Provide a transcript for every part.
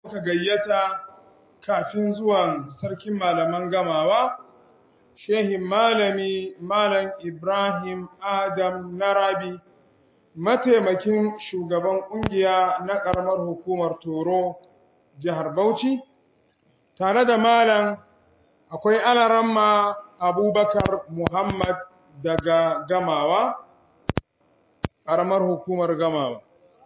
muka gayyata kafin zuwan sarkin malaman gamawa, Shehin Malami Malam Ibrahim Adam Narabi, mataimakin shugaban ƙungiya na ƙaramar hukumar Toro, jihar Bauchi, tare da Malam akwai alaramma Abubakar Muhammad daga gamawa, ƙaramar hukumar gamawa.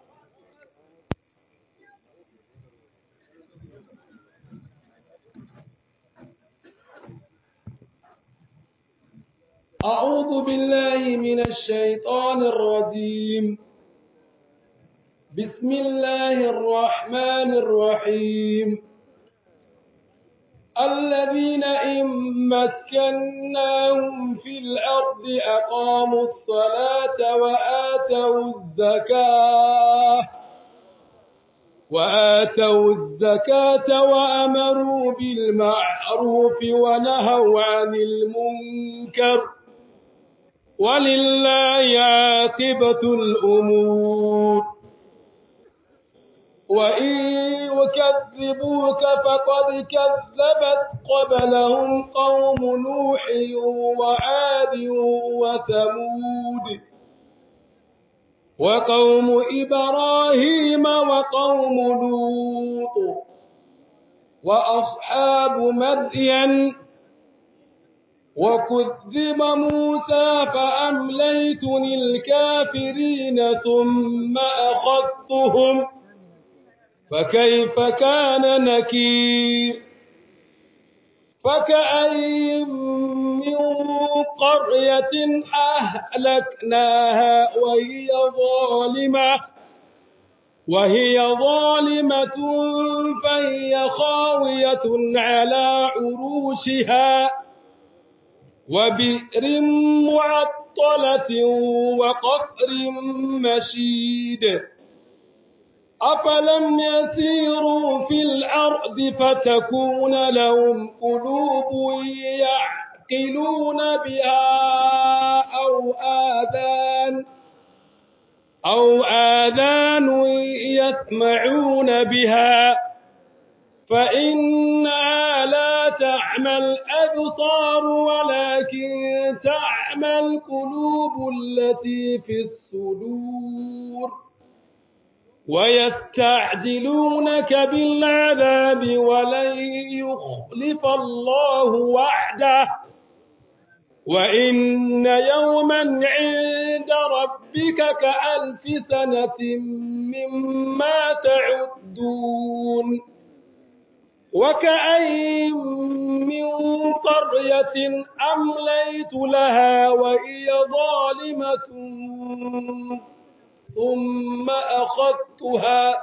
أعوذ بالله من الشيطان الرجيم بسم الله الرحمن الرحيم الذين إن مكناهم في الأرض أقاموا الصلاة وآتوا الزكاة وآتوا الزكاة وأمروا بالمعروف ونهوا عن المنكر ولله عاقبة الأمور وإن يكذبوك فقد كذبت قبلهم قوم نوح وعاد وثمود وقوم إبراهيم وقوم لوط وأصحاب مدين وكذب موسى فأمليت للكافرين ثم أخذتهم فكيف كان نكير فكأي من قرية أهلكناها وهي ظالمة وهي ظالمة فهي خاوية على عروشها وبئر معطلة وقصر مشيد أفلم يسيروا في الأرض فتكون لهم قلوب يعقلون بها أو آذان أو آذان يسمعون بها فإنها لا تعمى الأبصار ولكن تعمى القلوب التي في الصدور ويستعجلونك بالعذاب ولن يخلف الله وعده وإن يوما عند ربك كألف سنة مما تعدون وكأي من قرية أمليت لها وهي ظالمة ثم أخذتها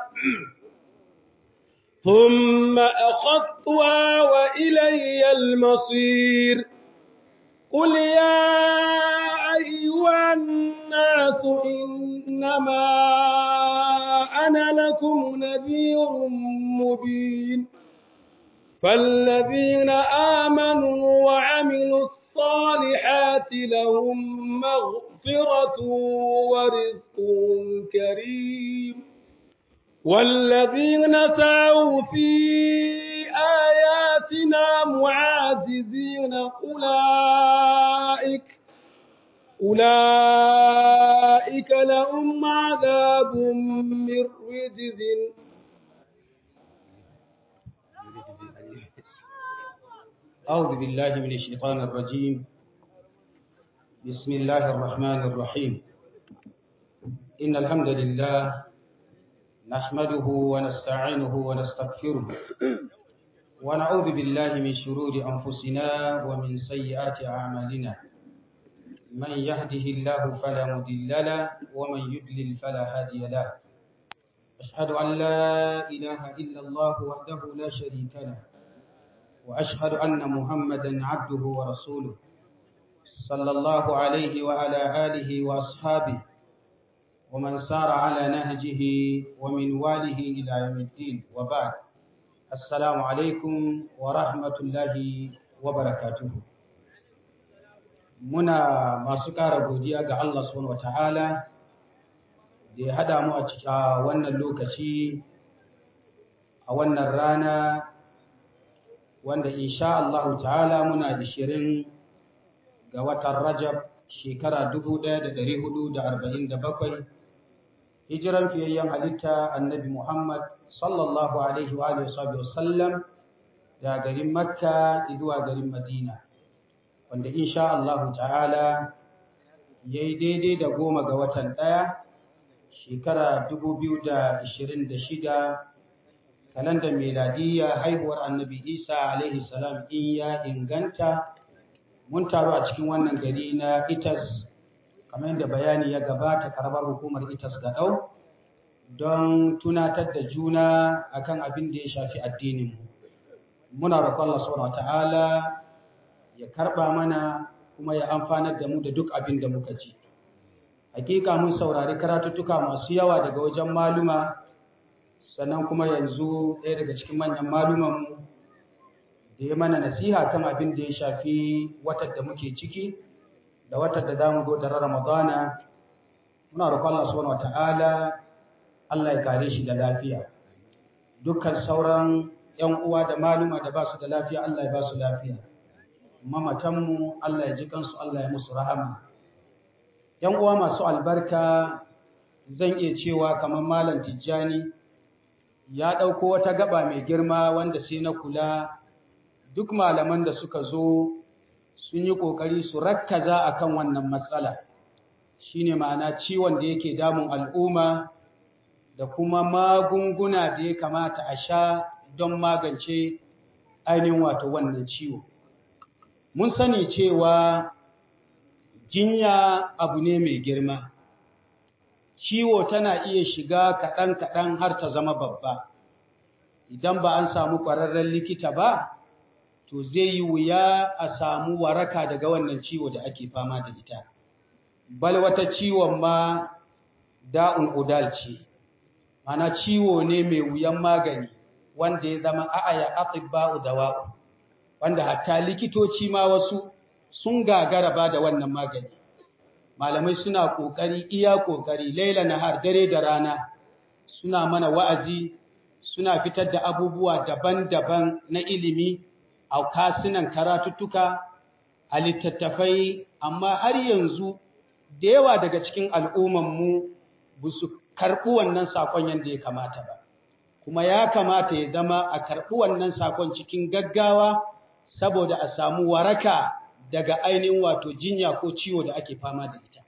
ثم أخذتها وإلي المصير قل يا أيها الناس إنما أنا لكم نذير مبين فالذين آمنوا وعملوا الصالحات لهم مغفرة ورزق كريم والذين سعوا في آياتنا معاجزين أولئك أولئك لهم عذاب من رجز أعوذ بالله من الشيطان الرجيم بسم الله الرحمن الرحيم إن الحمد لله نحمده ونستعينه ونستغفره ونعوذ بالله من شرور أنفسنا ومن سيئات أعمالنا من يهده الله فلا مضل له ومن يضلل فلا هادي له أشهد أن لا إله إلا الله وحده لا شريك له وأشهد أن محمدا عبده ورسوله صلى الله عليه وعلى آله وأصحابه ومن سار على نهجه ومن واله إلى يوم الدين وبعد السلام عليكم ورحمة الله وبركاته muna masu ƙara godiya ga Allah subhanahu wataala da ya hada mu a cikin wannan lokaci a a wannan rana wanda insha Allah ta'ala muna da shirin ga watan Rajab shekara 1447 hijiran fiyayyen halitta annabi Muhammad sallallahu alaihi wa sallam da garin Makka zuwa garin Madina wanda insha Allah ta'ala yayi daidai da goma ga watan ɗaya shekara 2026 kalandar miladiyya haihuwar annabi Isa alaihi salam in ya inganta mun taru a cikin wannan gari na Itas kamar yadda bayani ya gabata karamar hukumar Itas Gadau don tunatar da juna akan abin da ya shafi addinin mu muna roƙon Allah subhanahu wataala ya karba mana kuma ya amfanar da mu da duk abin da muka ji hakika mun saurari karatuttuka masu yawa daga wajen maluma sannan kuma yanzu ɗaya daga cikin manyan malumanmu da ya mana nasiha kan abin da ya shafi watan da muke ciki da watan da zamu zo da Ramadana muna roƙon Allah subhanahu wataala Allah ya kare shi da lafiya dukkan sauran ƴan uwa da maluma da ba su da lafiya Allah ya ba su lafiya mamatanmu Allah ya ji kansu Allah ya musu rahama ƴan uwa masu albarka zan iya cewa kamar malam Tijjani ya ɗauko wata gaba mai girma wanda sai na kula duk malaman da suka zo sun yi ƙoƙari su rakkaza a kan wannan matsala shi ne ma'ana ciwon da yake damun al'umma da kuma magunguna da ya kamata a sha don magance ainihin wato wannan ciwo. Mun sani cewa jinya abu ne mai girma. ciwo tana iya shiga kaɗan-kaɗan har ta zama babba. Idan ba an samu ƙwararren likita ba, to zai yi wuya a samu waraka daga wannan ciwo da ake fama da ita. Bal wata ciwon ma da'un udal ce, mana ciwo ne mai wuyan magani wanda ya zama a'aya atibba'u dawa'u, wanda hatta likitoci ma wasu sun gagara ba da wannan magani. malamai suna ƙoƙari iya ƙoƙari laila nahar dare da rana suna mana wa'azi suna fitar da abubuwa daban-daban na ilimi a kasunan karatuttuka a littattafai amma har yanzu da yawa daga cikin al'ummanmu ba su karɓi wannan sakon yadda ya kamata ba kuma ya kamata ya zama a karɓi wannan sakon cikin gaggawa saboda a samu waraka daga ainihin wato jinya ko ciwo da ake fama da ita.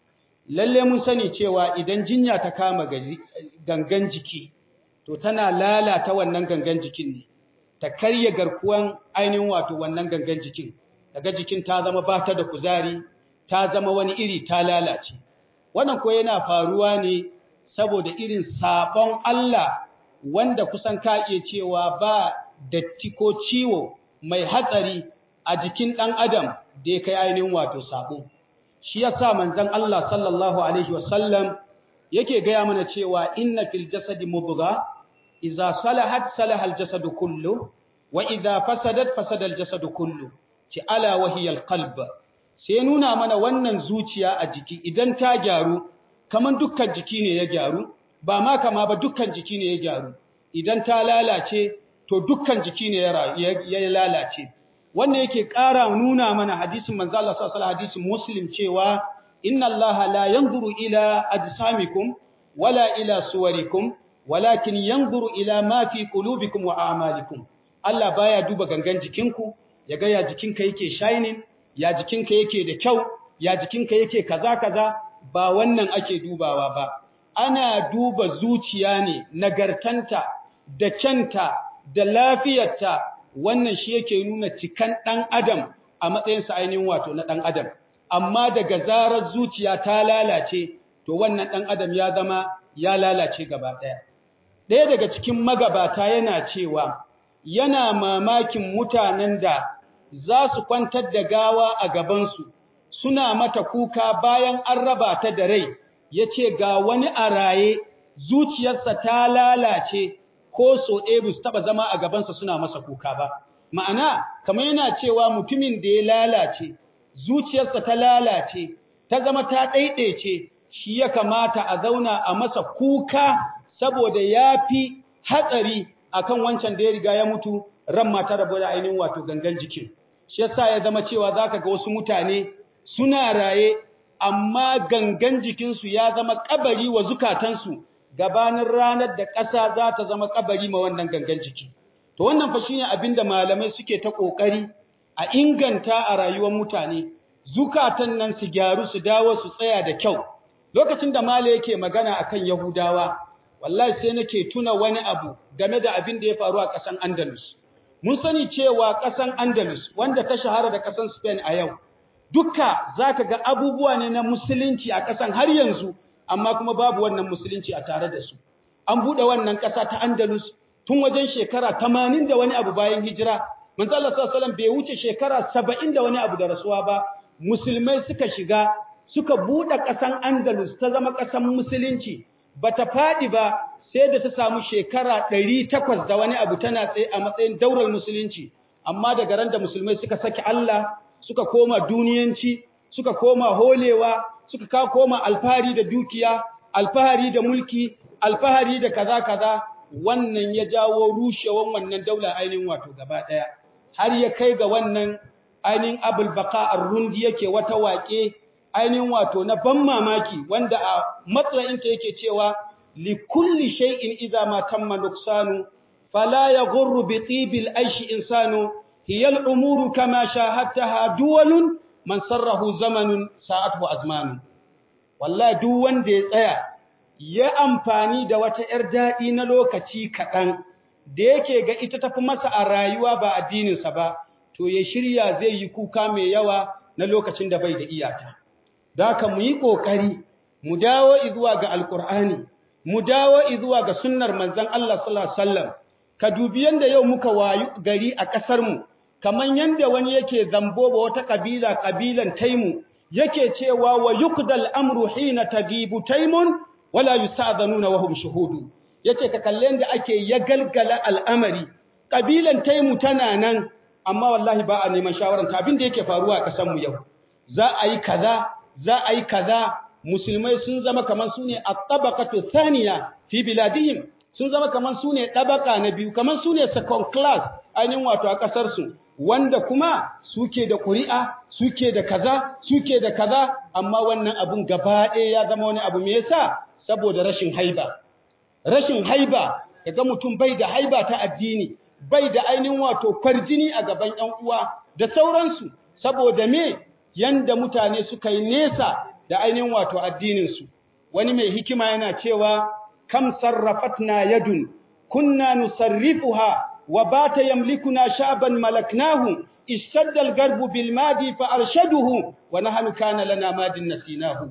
Lalle mun sani cewa idan jinya ta kama gangan jiki, to tana lalata wannan gangan jikin ne, ta karya garkuwan ainihin wato wannan gangan jikin, daga jikin ta zama ba ta da kuzari, ta zama wani iri ta lalace. Wannan ko yana faruwa ne saboda irin sabon Allah wanda kusan ka iya cewa ba datti ko ciwo mai hatsari a jikin ɗan adam da ya kai ainihin wato sabo shi yasa manzon Allah sallallahu alaihi wasallam yake gaya mana cewa inna fil jasadi mudgha idza salahat salaha al jasadu kullu wa idza fasadat fasada al jasadu kullu ci ala wa hiya al qalb sai nuna mana wannan zuciya a jiki idan ta gyaru kaman dukkan jiki ne ya gyaru ba ma kama ba dukkan jiki ne ya gyaru idan ta lalace to dukkan jiki ne ya lalace wannan yake ƙara nuna mana hadisin manzo Allah sallallahu alaihi hadisin Muslim cewa inna Allah la yanzuru ila ajsamikum wala ila suwarikum walakin yanzuru ila ma fi qulubikum wa a'malikum Allah baya duba gangan jikinku ya ga ya jikinka yake shining ya jikinka yake da kyau ya jikinka yake kaza kaza ba wannan ake dubawa ba ana duba zuciya ne nagartanta da kyanta da lafiyarta wannan shi yake nuna cikan ɗan adam a matsayinsa ainihin wato na ɗan adam amma daga zarar zuciya ta lalace to wannan ɗan adam ya zama ya lalace gaba ɗaya ɗaya daga cikin magabata yana cewa yana mamakin mutanen da za su kwantar da gawa a gabansu suna mata kuka bayan an raba ta da rai ya ce ga wani a raye zuciyarsa ta lalace ko so ɗaya ba su taɓa zama a gabansa suna masa kuka ba. Ma'ana, kamar yana cewa mutumin da ya lalace, zuciyarsa ta lalace, ta zama ta ɗaiɗaice, shi ya kamata a zauna a masa kuka saboda ya fi hatsari akan wancan da ya riga ya mutu ran ma ta rabu da ainihin wato gangan jikin shi yasa ya zama cewa zaka ga wasu mutane suna raye amma gangan jikinsu ya zama kabari wa zukatansu gabanin ranar da ƙasa za ta zama kabari ma wannan gangan jiki to wannan fa shine abinda malamai suke ta kokari a inganta a rayuwar mutane zukatan nan su gyaru su dawo su tsaya da kyau lokacin da mala yake magana akan yahudawa wallahi sai nake tuna wani abu game da abin da ya faru a ƙasan Andalus mun sani cewa ƙasan Andalus wanda ta shahara da ƙasan Spain a yau duka zaka ga abubuwa ne na musulunci a ƙasan har yanzu amma kuma babu wannan musulunci a tare da su an bude wannan ƙasa ta Andalus tun wajen shekara 80 da wani abu bayan hijira manzo Allah sallallahu alaihi wasallam bai wuce shekara 70 da wani abu da rasuwa ba musulmai suka shiga suka bude ƙasan Andalus ta zama ƙasan musulunci bata fadi ba sai da ta samu shekara 800 da wani abu tana tsaye a matsayin daular musulunci amma daga ran da musulmai suka saki Allah suka koma duniyanci suka koma holewa suka ka koma alfahari da dukiya alfahari da mulki alfahari da kaza kaza wannan ya jawo rushewan wannan daula ainihin wato gaba daya har ya kai ga wannan ainihin abul baqa ar-rundi yake wata waƙe ainihin wato na ban mamaki wanda a matsayinta yake cewa li kulli shay'in idza ma tamma nuqsanu fala yaghurru bi tibil aishi insanu hiya al-umuru kama shahadtaha duwalun man sarrahu zamanun sa'atuhu azmanu wallahi duk wanda ya tsaya ya amfani da wata ‘yar daɗi na lokaci kaɗan da yake ga ita tafi masa a rayuwa ba addininsa ba, to ya shirya zai yi kuka mai yawa na lokacin da bai da iyata. Da ka mu yi ƙoƙari, mu dawo izuwa ga Alƙur'ani, mu dawo izuwa ga sunnar manzan Allah sallallahu Alaihi ka dubi yadda yau muka wayu gari a ƙasarmu, kamar yadda wani yake zambo ba wata ƙabila ƙabilan taimu, yake cewa wa yukdal amru hina tagibu taimun wala yusta'dhanuna wa hum shuhudu yace ka kallen da ake ya galgala al'amari kabilan taimu tana nan amma wallahi ba a neman shawaran ta abin da yake faruwa a kasan mu yau za a yi kaza za a yi kaza musulmai sun zama kaman sune at-tabaqatu thaniya fi biladihim sun zama kaman sune tabaka na biyu kaman sune second class ainihin wato a kasar su wanda kuma suke da ƙuri'a suke da kaza suke da kaza amma wannan abun gaba ɗaya ya zama wani abu me yasa saboda rashin haiba rashin haiba kaga mutum bai da haiba ta addini bai da ainihin wato kwarjini a gaban ƴan uwa da sauransu saboda me yanda mutane suka yi nesa da ainihin wato addinin su wani mai hikima yana cewa kam sarrafatna yadun kunna nusarrifuha wa bata yamlikuna sha'ban malaknahu ishtadda al-garbu bil madi fa arshaduhu wa nahnu kana lana madin nasinahu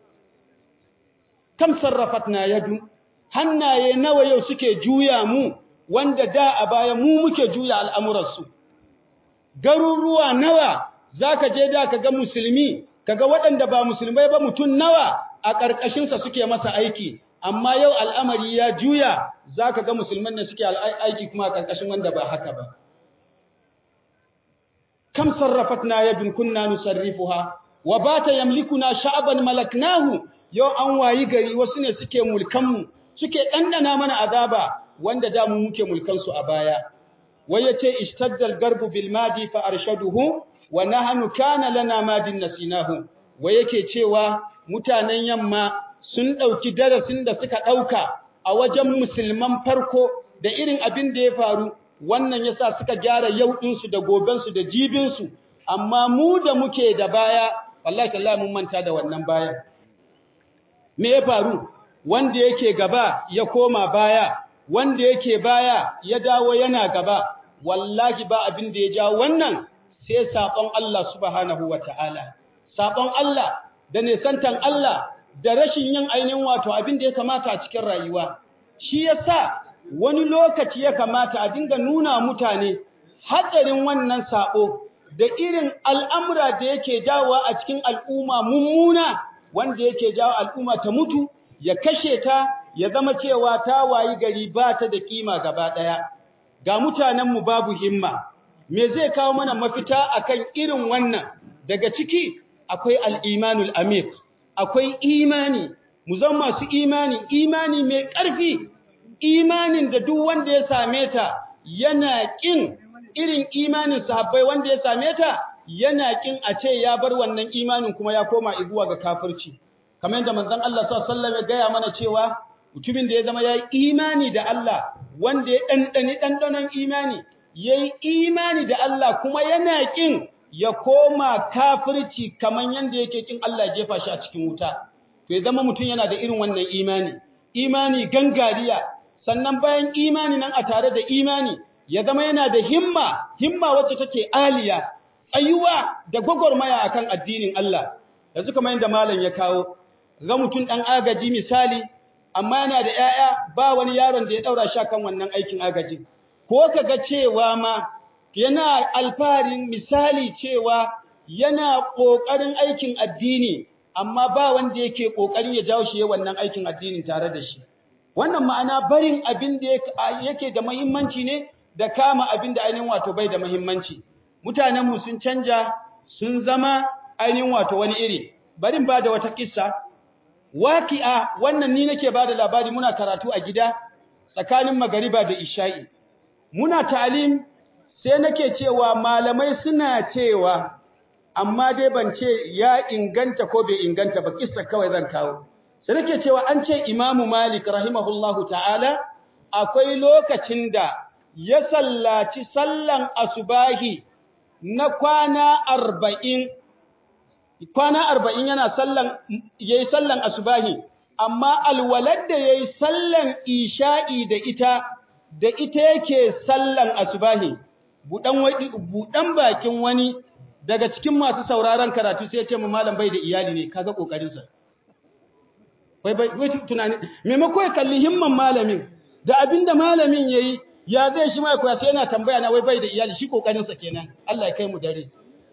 kam sarrafatna yadu hannaye nawa yau suke juya mu wanda da a baya mu muke juya al'amuransu garuruwa nawa zaka je da kaga musulmi kaga waɗanda ba musulmai ba mutun nawa a ƙarƙashin sa suke masa aiki amma yau al'amari ya juya zaka ga musulman ne suke aiki kuma a ƙarƙashin wanda ba haka ba kam sarrafatna yadun kunna nusarrifuha wa bata yamlikuna sha'ban malaknahu yau an wayi gari wasu ne suke mulkanmu suke ɗanɗana mana azaba wanda da mu muke mulkansu a baya wai yace istaddal garbu bil madi fa arshaduhu wa nahnu kana lana madin nasinahu wai yake cewa mutanen yamma sun ɗauki darasin da suka ɗauka a wajen musulman farko da irin abin da ya faru wannan yasa suka gyara yau ɗinsu da gobensu da jibinsu amma mu da muke da baya wallahi tallahi mun manta da wannan bayan me ya faru wanda yake gaba ya koma baya wanda yake baya ya dawo yana gaba wallahi ba abin da ya ja wannan sai sabon Allah subhanahu wataala sabon Allah da nesantan Allah da rashin yin ainihin wato abin da ya kamata a cikin rayuwa shi yasa wani lokaci ya kamata a dinga nuna mutane hatsarin wannan sabo da irin al'amura da yake jawo a cikin al'umma mummuna wanda yake jawo al'umma ta mutu ya kashe ta ya zama cewa ta wayi gari ba ta da kima gaba ɗaya ga mutanenmu babu himma me zai kawo mana mafita akan irin wannan daga ciki akwai al'imanul amir akwai imani mu zama masu imani imani mai ƙarfi imanin da duk wanda ya same ta yana ƙin irin imanin sahabbai wanda ya same ta yana ƙin a ce ya bar wannan imanin kuma ya koma zuwa ga kafirci kamar yadda manzon Allah sallallahu alaihi wasallam ya gaya mana cewa mutumin da ya zama ya yi imani da Allah wanda ya ɗanɗani ɗanɗanon imani ya yi imani da Allah kuma yana ƙin ya koma kafirci kamar yadda yake ƙin Allah ya jefa shi a cikin wuta to ya zama mutum yana da irin wannan imani imani gangariya sannan bayan imani nan a tare da imani ya zama yana da himma himma wacce take aliya tsayuwa da gwagwarmaya akan addinin Allah yanzu kamar yadda malam ya kawo ga mutum ɗan agaji misali amma yana da ‘ya'ya ba wani yaron da ya ɗaura shi kan wannan aikin agaji ko ka ga cewa ma yana alfarin misali cewa yana ƙoƙarin aikin addini amma ba wanda yake ƙoƙarin ya jawo shi wannan aikin addinin tare da shi wannan ma'ana barin abin da yake da muhimmanci ne da kama abin da ainihin wato bai da muhimmanci mutanenmu sun canja sun zama ainihin wato wani iri barin ba da wata kissa waqi'a wannan ni nake ba da labari muna karatu a gida tsakanin magariba da isha'i muna ta'alim sai nake cewa malamai suna cewa amma dai ban ce ya inganta ko bai inganta ba kissa kawai zan kawo sai nake cewa an ce imamu malik rahimahullahu ta'ala akwai lokacin da ya sallaci sallan asubahi na kwana arba'in kwana arba'in yana sallan yayi sallan asubahi amma alwalad da yayi sallan isha'i da ita da ita yake sallan asubahi budan wadi budan bakin wani daga cikin masu sauraron karatu sai ya ce mu malam bai da iyali ne kaga kokarin sa bai bai wai tunani maimako ya kalli himman malamin da abinda malamin yayi ya zai shi mai koya sai yana tambaya na wai bai da iyali shi kokarin sa kenan Allah ya kai mu dare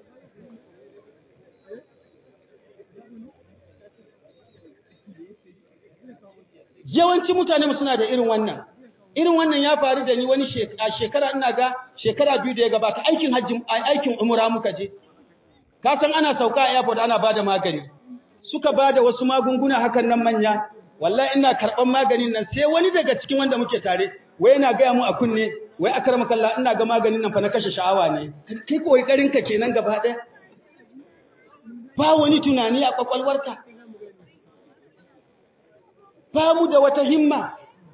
yawanci mutane suna da irin wannan irin wannan ya faru da ni wani shekara ina ga shekara biyu da ya gabata aikin hajji aikin umra muka je ka san ana sauka a airport ana bada magani suka bada wasu magunguna hakan nan manya wallahi ina karban maganin nan sai wani daga cikin wanda muke tare wai yana gaya mu a kunne wai akramaka Allah ina ga maganin nan fa na kashe sha'awa ne kai kokarin ka kenan gaba ɗaya ba wani tunani a kwakwalwarka ba mu da wata himma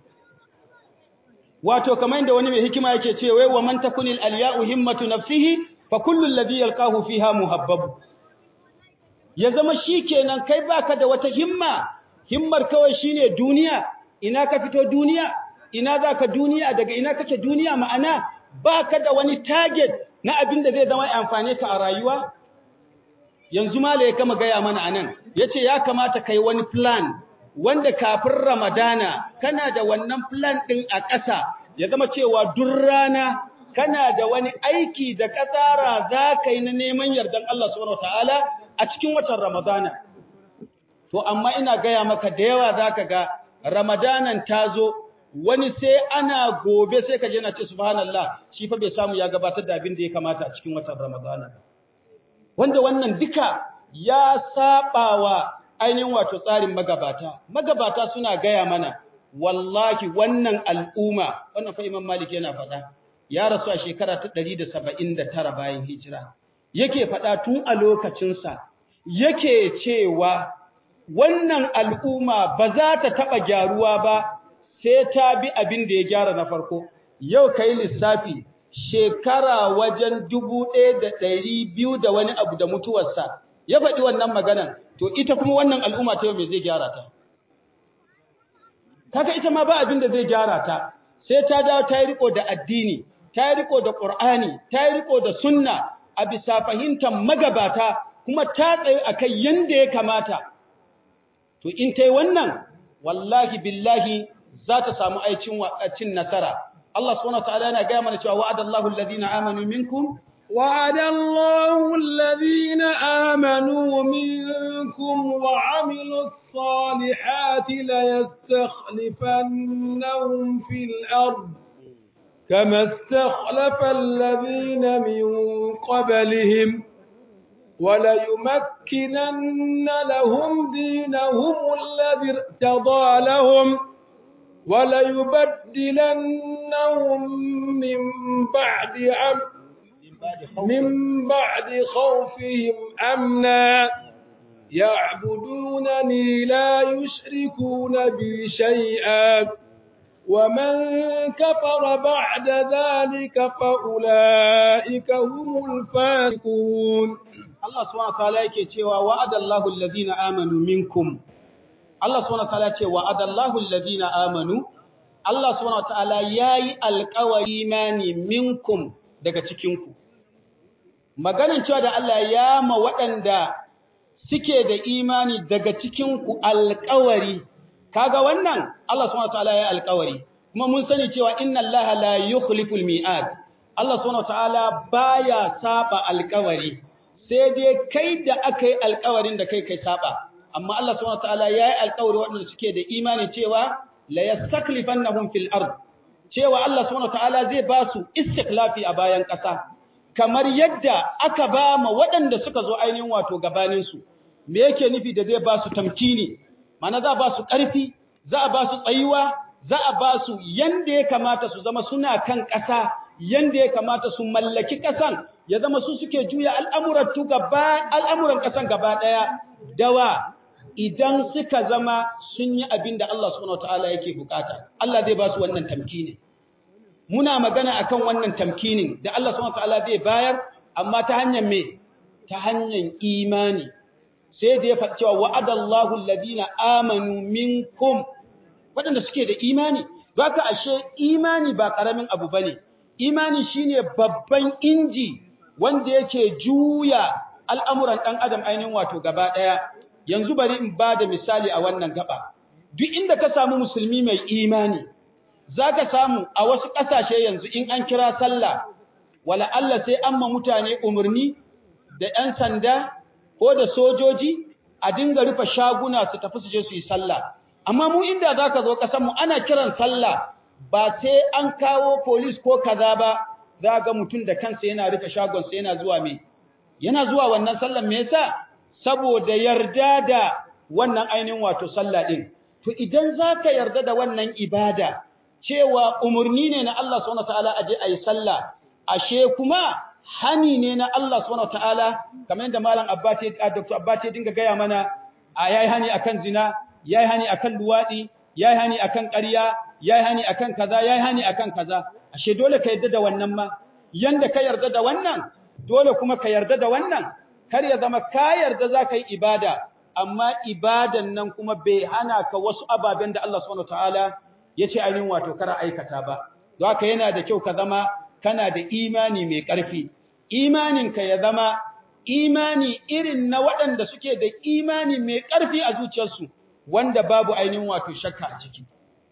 wato kamar yadda wani mai hikima yake ce wai wa man takunil alya'u himmatu nafsihi fa kullu alladhi yalqahu fiha muhabbabu ya zama shikenan kai baka da wata himma himmar kawai shine duniya ina ka fito duniya ina zaka duniya daga ina kake duniya ma'ana baka da wani target na abin da zai zama amfane ka a rayuwa yanzu mala ya kama gaya mana anan yace ya kamata kai wani plan wanda kafin Ramadana kana da wannan plan ɗin a ƙasa ya zama cewa duk rana kana da wani aiki da ƙasara za ka yi na neman yardan Allah subhanahu ta'ala a cikin watan Ramadana. To, amma ina gaya maka da yawa za ka ga Ramadanan ta zo wani sai ana gobe sai ka je na ce subhanallah shi fa bai samu ya gabatar da abin da ya kamata a cikin watan Ramadana. Wanda wannan duka ya saɓawa ainihin wato tsarin magabata magabata suna gaya mana wallahi wannan al'umma wannan fa Imam Malik yana faɗa ya rasu a shekara ta 179 bayan hijira yake faɗa tun a lokacinsa yake cewa wannan al'umma ba za ta taɓa gyaruwa ba sai ta bi abin da ya gyara na farko yau kai lissafi shekara wajen dubu ɗaya da ɗari biyu da wani abu da mutuwarsa ya faɗi wannan maganan to ita kuma wannan al'umma ta yau me zai gyara ta kaga ita ma ba abin da zai gyara ta sai ta dawo ta yi riko da addini ta yi riko da qur'ani ta yi riko da sunna a bisa fahimtar magabata kuma ta tsaye akai yanda ya kamata to in tai wannan wallahi billahi za ta samu aicin cin nasara Allah subhanahu wa ta'ala yana ga mana cewa wa'adallahu alladhina amanu minkum وعد الله الذين آمنوا منكم وعملوا الصالحات ليستخلفنهم في الأرض كما استخلف الذين من قبلهم وليمكنن لهم دينهم الذي ارتضى لهم وليبدلنهم من بعد عم من بعد خوفهم أمنا يعبدونني لا يشركون بي شيئا ومن كفر بعد ذلك فأولئك هم الفاسقون Allah subhanahu wataala yake cewa wa'adallahu alladhina amanu minkum Allah subhanahu wataala ce wa'adallahu alladhina amanu Allah subhanahu wataala yayi alƙawari imani minkum daga cikin ku maganan cewa da Allah ya ma waɗanda suke da imani daga cikin ku alƙawari kaga wannan Allah subhanahu wataala yayi alƙawari kuma mun sani cewa inna Allaha la yukhliful mi'ad Allah subhanahu wataala baya saba alƙawari sai dai kai da aka yi alkawarin da kai kai saba amma Allah subhanahu wataala ya yi alkawari waɗanda suke da imani cewa la yastaklifannahum fil ard cewa Allah subhanahu wataala zai ba su istiklafi a bayan ƙasa kamar yadda aka ba ma waɗanda suka zo ainihin wato gabanin su me yake nufi da zai ba su tamkini mana za a ba su ƙarfi za a ba su tsayuwa za a ba su yanda ya kamata su zama suna kan ƙasa yanda ya kamata su mallaki ƙasan ya zama su suke juya al'amuran tu gaba al'amuran ƙasan gaba ɗaya dawa idan suka zama sun yi abin da Allah subhanahu wataala yake bukata Allah zai ba su wannan tamkini muna magana akan wannan tamkinin da Allah subhanahu wataala zai bayar amma ta hanyar me ta hanyar imani sai da ya faɗi cewa wa'adallahu alladhina amanu minkum waɗanda suke da imani baka ashe imani ba ƙaramin abu bane imani shine babban inji wanda yake juya al'amuran ɗan adam ainihin wato gaba ɗaya yanzu bari in ba da misali a wannan gaba duk inda ka samu musulmi mai imani za ka samu a wasu ƙasashe yanzu in an kira sallah wala Allah sai an ma mutane umarni da ‘yan sanda ko da sojoji a dinga rufe shaguna su tafi su je su yi sallah amma mu inda za ka zo ƙasanmu ana kiran sallah ba sai an kawo polis ko kaza ba za ga mutum da kansa yana rufe shagonsa yana zuwa me yana zuwa wannan sallan me yasa saboda yarda da wannan ainihin wato sallah din to idan zaka yarda da wannan ibada cewa umurni ne na Allah subhanahu wataala aje ayi sallah ashe kuma hani ne na Allah subhanahu wataala kamar yadda malam Abbati Dr. Abbati dinga gaya mana a yayi hani akan zina yayi hani akan luwadi yayi hani akan ƙarya yayi hani akan kaza yayi hani akan kaza ashe dole ka yarda da wannan ma yanda ka yarda da wannan dole kuma ka yarda da wannan kar ya zama ka yarda zaka yi ibada amma ibadan nan kuma bai hana ka wasu ababen da Allah subhanahu wataala yace ainihin wato kar aikata ba don haka yana da kyau ka zama kana da imani mai ƙarfi imanin ka ya zama imani irin na waɗanda suke da imani mai ƙarfi a zuciyarsu wanda babu ainihin wato shakka a ciki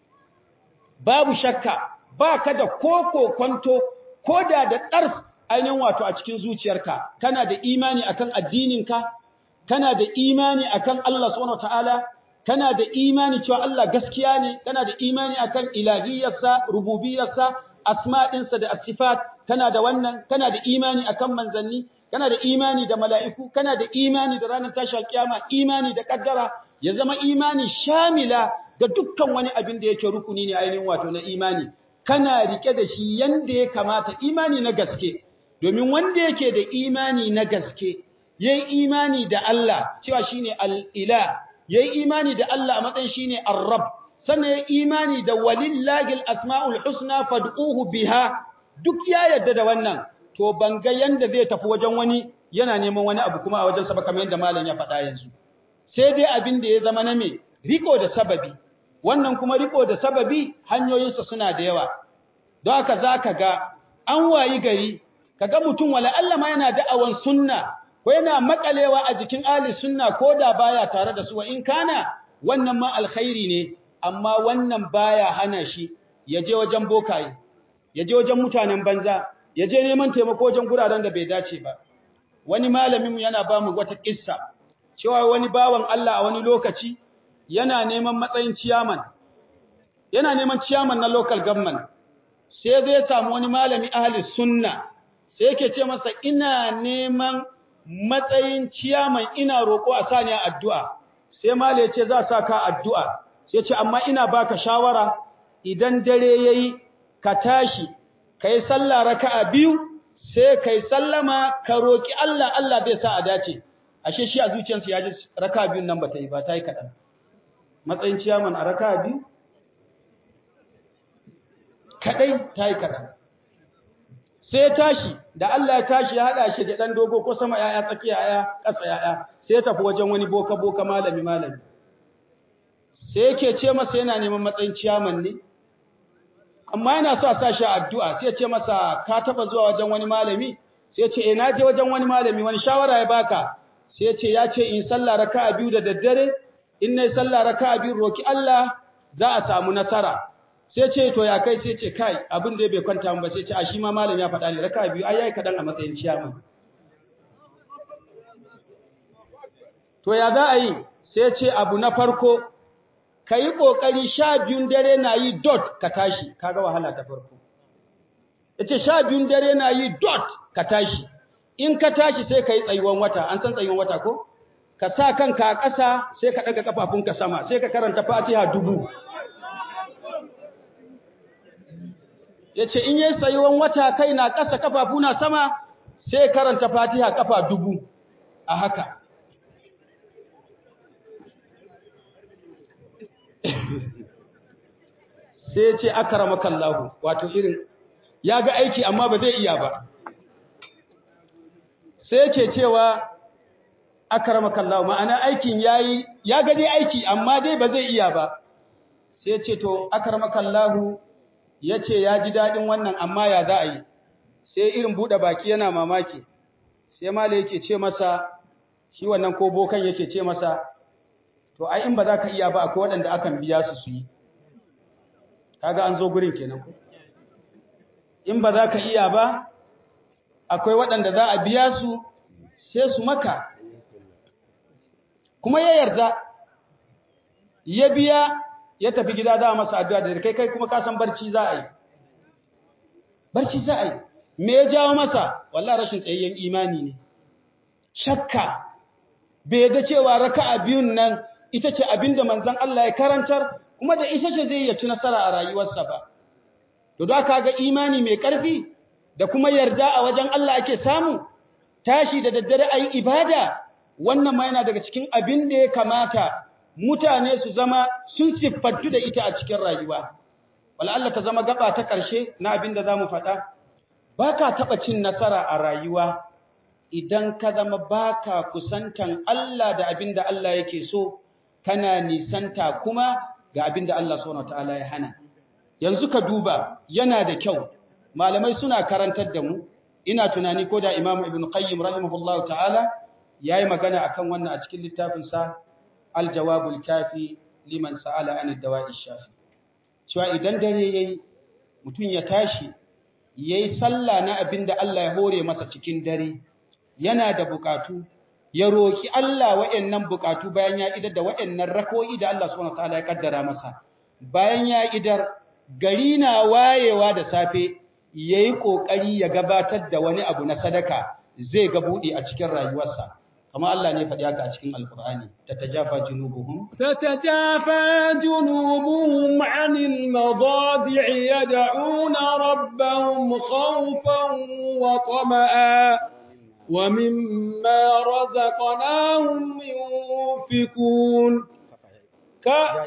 babu shakka ba ka da koko kwanto ko da da ɗars ainihin wato a cikin zuciyarka kana da imani akan addininka kana da imani akan Allah subhanahu wataala kana da imani cewa Allah gaskiya ne kana da imani akan ilahiyarsa rububiyarsa asma'insa da asifat kana da wannan kana da imani akan manzanni kana da imani da mala'iku kana da imani da ranar tashi alkiyama imani da kaddara ya zama imani shamila ga dukkan wani abin da yake rukuni ne ainihin wato na imani kana rike da shi yanda ya kamata imani na gaske domin wanda yake da imani na gaske yayi imani da Allah cewa shine al-ilah yayi imani da Allah a matsayin shine ar-rabb sannan yayi imani da walillahi al-asmaul husna fad'uhu biha duk ya yarda da wannan to ban ga yanda zai tafi wajen wani yana neman wani abu kuma a wajen sa ba kamar yadda malam ya faɗa yanzu sai dai abin da ya zama na me riko da sababi wannan kuma riko da sababi hanyoyinsa suna da yawa don haka zaka ga an wayi gari kaga mutum wala Allah ma yana da'awan sunna ko yana makalewa a jikin ahli sunna ko da baya tare da su wa in kana wannan ma alkhairi ne amma wannan baya hana shi ya je wajen bokaye ya je wajen mutanen banza ya je neman taimako wajen guraren da bai dace ba wani malamin yana ba mu wata kissa cewa wani bawan Allah a wani lokaci yana neman matsayin ciyaman yana neman ciyaman na local government sai zai samu wani malami ahli sunna sai yake ce masa ina neman matsayin ciyaman ina roƙo a sani addu'a sai malai ce za sa ka addu'a sai ce amma ina baka shawara idan dare yayi ka tashi kai sallah raka'a biyu sai kai sallama ka roki Allah Allah zai sa a dace ashe shi a zuciyarsa ya ji raka'a biyun nan bata yi ba ta yi kaɗan matsayin ciyaman a raka'a biyu kadai ta yi kaɗan sai tashi da Allah ya tashi ya haɗa shi da ɗan dogo ko sama ‘ya'ya tsakiya ‘ya'ya ƙasa ‘ya'ya sai ya tafi wajen wani boka boka malami malami sai yake ce masa yana neman matsayin ciyaman ne amma yana so a sa shi addu'a sai ya ce masa ka taɓa zuwa wajen wani malami sai ya ce eh na je wajen wani malami wani shawara ya baka sai ya ce ya ce in sallah raka'a biyu da daddare in nayi sallah raka'a biyu roki Allah za a samu nasara sai ce to ya kai sai ce kai abin da bai kwanta ba sai ce a shi ma malam ya faɗa ne raka biyu ai yayi kadan a matsayin ciyaman to ya za a yi sai ce abu na farko kai kokari sha biyun dare na yi dot ka tashi kaga wahala ta farko yace sha biyun dare na yi dot ka tashi in ka tashi sai kai tsayuwan wata an san tsayuwan wata ko ka sa kanka a ƙasa sai ka ɗaga kafafunka sama sai ka karanta Fatiha dubu ya ce in yi tsayuwan wata kai na ƙasa kafafu na sama sai karanta fatiha kafa dubu a haka sai ya ce akara makallahu wato irin ya ga aiki amma ba zai iya ba sai ya ce cewa akara makallahu ma'ana aikin yayi ya ga dai aiki amma dai ba zai iya ba sai ya ce to akara makallahu ya ce ya ji daɗin wannan amma ya za a yi sai irin buɗe baki yana mamaki sai mala yake ce masa shi wannan ko bokan yake ce masa to ai in ba za ka iya ba akwai waɗanda akan biya su su yi kaga an zo gurin kenan ko in ba za ka iya ba akwai waɗanda za a biya su sai su maka kuma ya yarda ya biya ya tafi gida za a masa addu'a da kai kai kuma ka san barci za a yi barci za a yi me ya jawo masa wallahi rashin tsayayyen imani ne shakka bai da cewa raka'a biyun nan ita ce abinda manzon Allah ya karantar kuma da ita ce zai ci nasara a rayuwarsa ba to da ka ga imani mai ƙarfi da kuma yarda a wajen Allah ake samu tashi da daddare ayi ibada wannan ma yana daga cikin abin da ya kamata mutane su zama sun siffantu da ita a cikin rayuwa. Wala Allah ta zama gaba ta ƙarshe na abin da za mu faɗa, ba ka taɓa cin nasara a rayuwa idan ka zama ba ka kusantan Allah da abin da Allah yake so, kana nisanta kuma ga abin da Allah subhanahu ta'ala ya hana. Yanzu ka duba yana da kyau, malamai suna karantar da mu, ina tunani ko da Imam Ibn Qayyim rahimahullahu ta'ala ya yi magana akan wannan a cikin littafinsa aljawabul kafi liman sa'ala an dawa'i shafi cewa idan dare yayi mutum ya tashi yayi sallah na abinda Allah ya hore masa cikin dare yana da bukatu ya roki Allah wayannan bukatu bayan ya idar da wayannan rako'i da Allah subhanahu wataala ya kaddara masa bayan ya idar gari na wayewa da safe yayi kokari ya gabatar da wani abu na sadaka zai ga budi a cikin rayuwarsa كما الله ne faɗi haka a cikin alqur'ani tatajafa junubuhum tatajafa junubuhum 'anil madaji'i yad'una rabbahum khawfan wa tama'a wa mimma razaqnahum yunfikun ka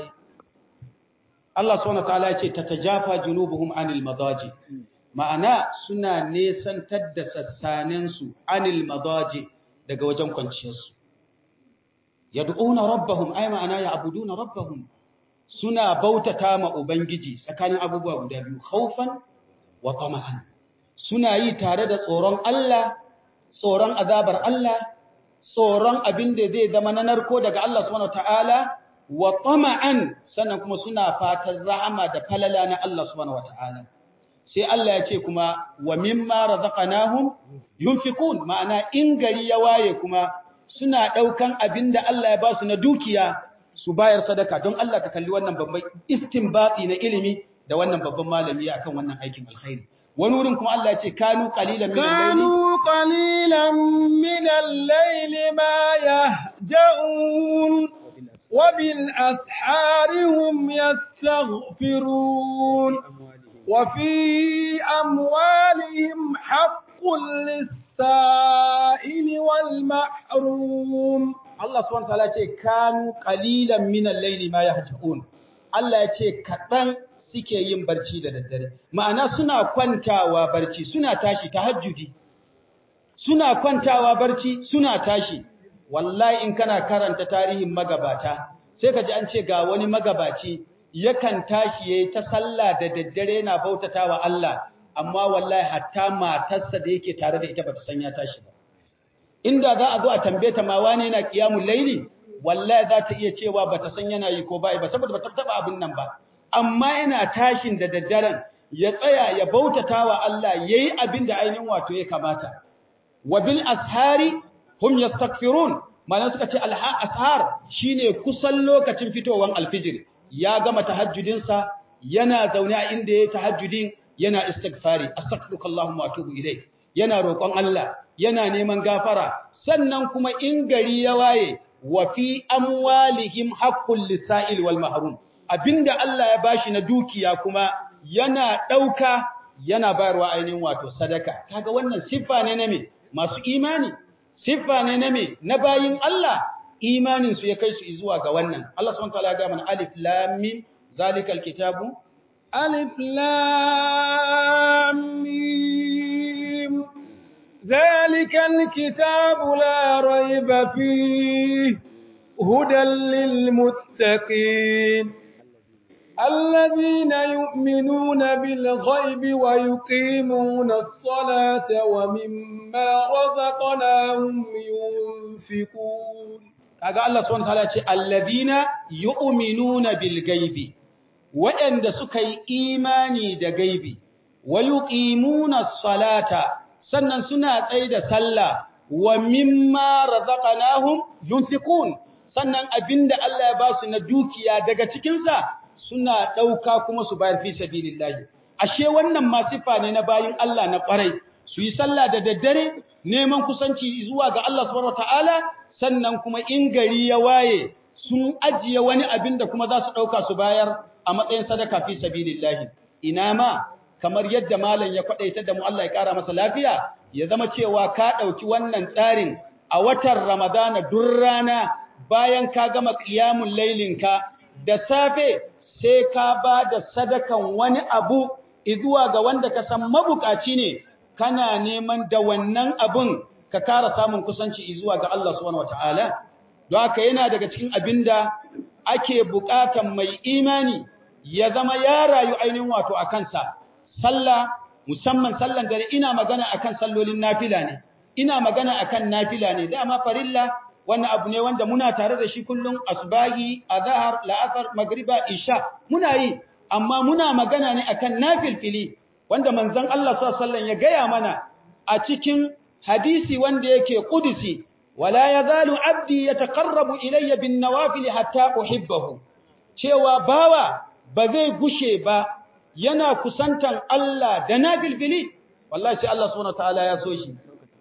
Allah subhanahu wa ta'ala ya ce tatajafa junubuhum 'anil madaji ma'ana suna nesantar da sassanensu 'anil madaji daga wajen kwanciyarsu yad'una rabbahum ay ma'ana ya'buduna rabbahum suna bautata ma ubangiji tsakanin abubuwa guda biyu khaufan wa tama'an suna yi tare da tsoron Allah tsoron azabar Allah tsoron abin da zai zama na narko daga Allah subhanahu wataala wa tama'an sannan kuma suna fatan rahama da falala na Allah subhanahu wataala sai Allah ya ce kuma wa mimma razaqnahum yunfikun ma'ana in gari ya waye kuma suna daukan abinda Allah ya ba su na dukiya su bayar sadaka don Allah ka kalli wannan babban istinbati na ilimi da wannan babban malami akan wannan aikin alkhairi wani wurin kuma Allah ya ce kanu qalilan min al-layli kanu qalilan min al-layli ma yahja'un وبالأسحار هم يستغفرون وفي أموالهم حق للسائل والمحروم Allah subhanahu wataala ce kanu qalilan min al-layli ma yahjaun Allah ya ce kaɗan suke yin barci da daddare ma'ana suna kwantawa barci suna tashi tahajjudi suna kwantawa barci suna tashi wallahi in kana karanta tarihin magabata sai ka ji an ce ga wani magabaci yakan tashi yayi ta sallah da daddare yana bautatawa Allah amma wallahi hatta matarsa da yake tare da ita bata san ya tashi ba inda za a zo a tambaye ta ma wane yana qiyamul laili wallahi za ta iya cewa bata san yana yi ko bai ba saboda bata taba abin nan ba amma yana tashin da daddaren ya tsaya ya bautatawa Allah yayi abin da ainihin wato ya kamata wa bil ashari hum yastaghfirun malan suka ce ashar shine kusan lokacin fitowan alfijir ya gama tahajjudin sa yana zaune a inda yayi tahajjudin yana istighfari astaghfiruka allahumma wa atubu ilayk yana roƙon Allah yana neman gafara sannan kuma in gari ya waye wa fi amwalihim haqqul lisa'il wal mahrum abinda Allah ya bashi na dukiya kuma yana dauka yana bayarwa ainihin wato sadaka kaga wannan siffa ne na me masu imani siffa ne na me na bayin Allah imanin su ya kai su zuwa ga wannan Allah subhanahu wa ta'ala ya ga mana alif lam mim zalikal kitabu ألف لام ميم ذلك الكتاب لا ريب فيه هدى للمتقين الذين يؤمنون بالغيب ويقيمون الصلاة ومما رزقناهم ينفقون kaga Allah subhanahu wa ta'ala ce alladhina yu'minuna bil ghaibi waɗanda suka yi imani da gaibi, wa yuqimuna salata sannan suna tsaye da sallah wa mimma razaqnahum yunfiqun sannan abinda Allah ya ba su na dukiya daga cikin sa suna dauka kuma su bayar fi sabilillah ashe wannan ma sifa ne na bayin Allah na kwarai su yi sallah da daddare neman kusanci zuwa ga Allah subhanahu wataala sannan kuma in gari ya waye sun ajiye wani abin da kuma za su dauka su bayar a matsayin sadaka fi sabilillah ina ma kamar yadda malam ya kwadaita da mu Allah ya kara masa lafiya ya zama cewa ka dauki wannan tsarin a watan Ramadana duk rana bayan ka gama qiyamul lailinka da safe sai ka ba da sadakan wani abu izuwa ga wanda ka san mabukaci ne kana neman da wannan abun ka kara samun kusanci izuwa ga Allah subhanahu wataala don haka yana daga cikin abinda ake bukatan mai imani ya zama ya rayu ainihin wato a kansa, sallah, musamman sallan dare ina magana akan sallolin nafila ne, ina magana akan nafila ne, dama farilla wannan abu ne wanda muna tare da shi kullum asbagi, azahar, la'asar, magriba, isha, muna yi, amma muna magana ne akan nafilfili, wanda manzon Allah sallallahu ya gaya mana a cikin hadisi wanda yake kudusi, wala yazalu abdi yataqarrabu ilayya bin nawafil hatta uhibbahu. Cewa bawa ba zai gushe ba yana kusantan Allah da nafilfili wallahi sai Allah subhanahu wataala ya so shi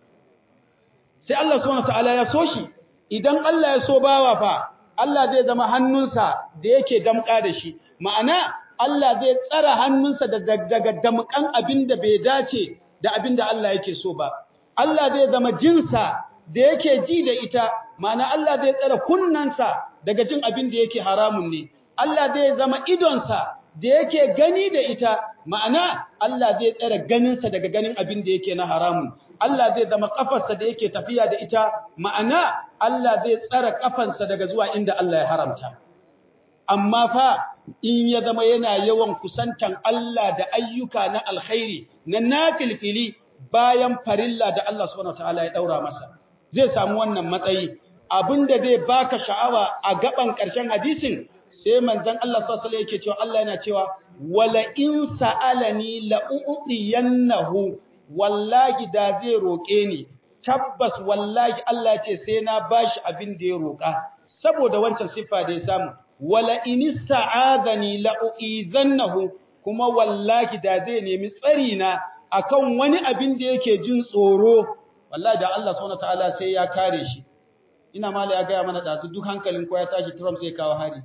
sai Allah subhanahu wataala ya so shi idan Allah ya so bawa fa Allah zai zama hannunsa da yake damka da shi ma'ana Allah zai tsara hannunsa daga damkan abinda bai dace da abinda Allah yake so ba Allah zai zama jinsa da yake ji da ita ma'ana Allah zai tsara kunnansa daga jin abin da yake haramun ne Allah zai zama idonsa da yake gani da ita, ma'ana Allah zai tsere ganinsa daga ganin abin da yake na haramun. Allah zai zama ƙafarsa da yake tafiya da ita, ma'ana Allah zai tsare ƙafansa daga zuwa inda Allah ya haramta. Amma fa in ya zama yana yawan kusantan Allah da ayyuka na alkhairi, na nafilfili bayan farilla da Allah subhanahu ta'ala ya ɗaura masa. Zai samu wannan matsayi, abin da zai baka sha'awa a gaban ƙarshen hadisin sai manzon Allah sallallahu alaihi yake cewa Allah yana cewa wala in sa'alani la u'tiyannahu wallahi da zai roke ni tabbas wallahi Allah ce sai na bashi abin da ya roka saboda wancan siffa da ya samu wala in ista'adani la u'izannahu kuma wallahi da zai nemi tsari na akan wani abin da yake jin tsoro wallahi da Allah subhanahu wataala sai ya kare shi ina mala ya gaya mana ɗazu duk hankalin ko ya tashi Trump zai kawo hari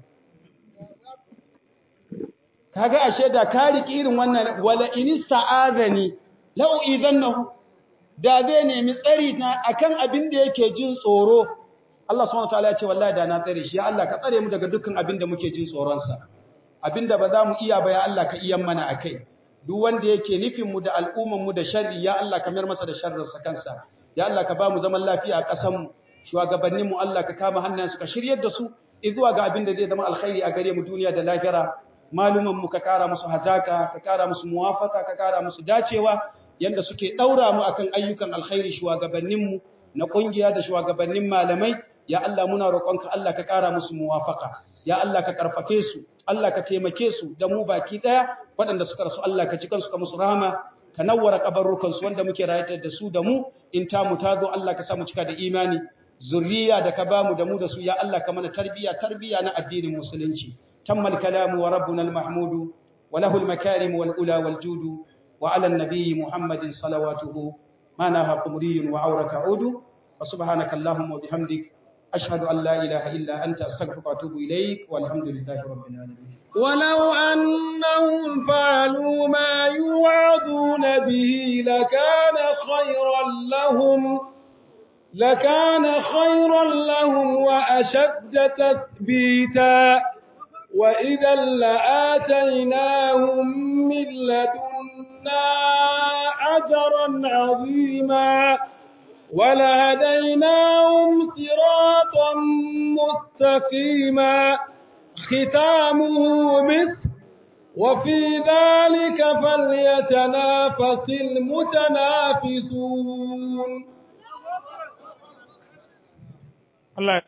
kaga ashe da ka riki irin wannan wala in sa'adani la u'idannahu da zai nemi tsari na akan abin da yake jin tsoro Allah subhanahu wataala ya ce wallahi da na tsare shi ya Allah ka tsare mu daga dukkan abin da muke jin tsoron sa abin da ba za mu iya ba ya Allah ka iyan mana akai duk wanda yake nufin mu da al'umman mu da sharri ya Allah ka mayar masa da sharrin sa kansa ya Allah ka ba mu zaman lafiya a ƙasar mu shugabannin mu Allah ka kama hannayensu ka shiryar da su zuwa ga abin da zai zama alkhairi a gare mu duniya da lahira maluman mu ka kara musu hazaka ka kara musu muwafaka ka kara musu dacewa yanda suke daura mu akan ayyukan alkhairi shugabannin mu na kungiya da shugabannin malamai ya Allah muna roƙonka Allah ka kara musu muwafaka ya Allah ka karfafe su Allah ka taimake su da mu baki daya waɗanda suka rasu Allah ka ci kansu ka musu rahama ka nawwara kabarrukan su wanda muke rayar da su da mu in ta mu ta zo Allah ka sa mu cika da imani zurriya da ka bamu da mu da su ya Allah ka mana tarbiya tarbiya na addinin musulunci tammal kalamu wa rabbuna al-mahmud wa lahu al-makarim wal ula wal jud wa ala an-nabiy muhammadin salawatuhu ma naha qumriyun wa awraka udu wa subhanaka allahumma wa bihamdik ashhadu an la ilaha illa anta astaghfiruka wa atubu ilayk walhamdulillahi rabbil alamin ولو أنهم فعلوا ما يوعظون به لكان خيرا لهم لكان خيرا لهم وأشد تثبيتا وإذا لآتيناهم من لدنا أجرا عظيما ولهديناهم صراطا مستقيما ختامه مثل وفي ذلك فليتنافس المتنافسون Allah